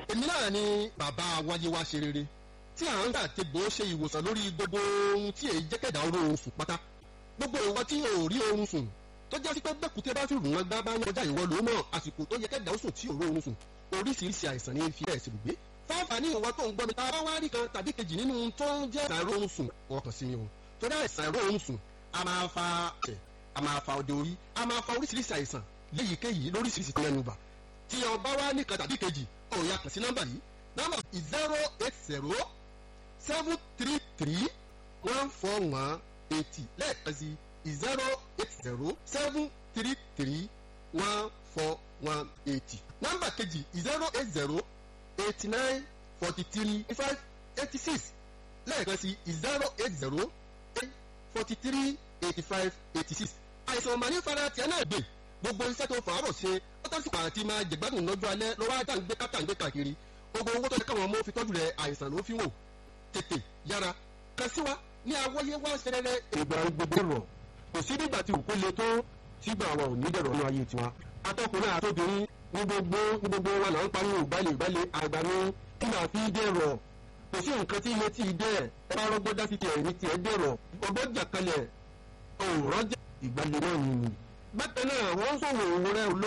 èmi náà ni bàbá wáyé wá ṣe rere tí à ń gbà tegbò ṣe ìwòsàn lórí gbogbo ohun tí èyí jẹ́kẹ̀dá oorun sùn pátá gbogbo ìwọ tí ò rí oorun sùn tó jẹ́ sí pé bẹ́kùtẹ́ bá fi rùn wọn gbá bá ń kọjá ìwọ ló mọ̀ àsìkò tó yẹ kẹ́dà ó sùn tí ò rí oorun sùn oríṣiríṣi àìsàn ní fi ẹ̀ ṣèlúgbé fáfàní ìwọ tó ń gbọ́ mi ta bá wá rí kan tàbí kejì nínú tó ń jẹ́ àìró oorun sùn ọkàn sí mi o torí àìsàn àìró oorun sùn a máa fa ẹ̀ a máa fa òde orí a máa fa oríṣiríṣi àìsàn léyìíkéyìí lóríṣiríṣi tó lẹ́nu bà tí ọba wá ní kan tàbí kejì ó yá kàn sí nọ́mbà yìí nọ́mbà zero eight zero seven three three one four one eighty lẹ́ẹ̀kan sí zero eight zero seven three three one four one eighty. nọ́mbà kejì zero eight zero eighty nine forty three five eighty six lẹ́ẹ̀kan sí zero eight zero eight forty three eighty five eighty six. àìsàn ọ̀mà ní fara tiẹ̀ náà gbè gbogbo iṣẹ́ tó fàárọ̀ ṣe ó tán sí pàtàkì máa jẹ̀gbádùn lọ́jọ́ alẹ́ lọ́wọ́ ajá ń gbé kátà ń gbé káàkiri gbogbo owó tó yẹ káwọn ọmọ fi tọ́jú rẹ̀ àìsàn ló fi wò tètè yára kan sí wa ní awọ́yé wá ṣẹlẹ̀ ìgbà gbogbo rọ̀ kò sí nígbà tí òkú le tó sígbà wa ò ní dẹ̀rọ̀ ní ayé tiwa atọ́kùnrin àtọ́bìnrin ní gbogbo ní gbogbo wa là ń pariwo ìgbàlè ìgbàlè àgbà ní kí là fi dẹ̀rọ̀ kò sí nǹkan tí ilé tí ì dẹ̀ ẹ bá rọ́gbọ́n dá sí tiẹ̀ ní tiẹ̀ dẹ̀rọ̀ ọgbọ́n jà kalẹ̀ òòrọ̀ jà ìgbàlè náà nìyí. bákan náà wọ́n sọ̀rọ̀ òun rẹ̀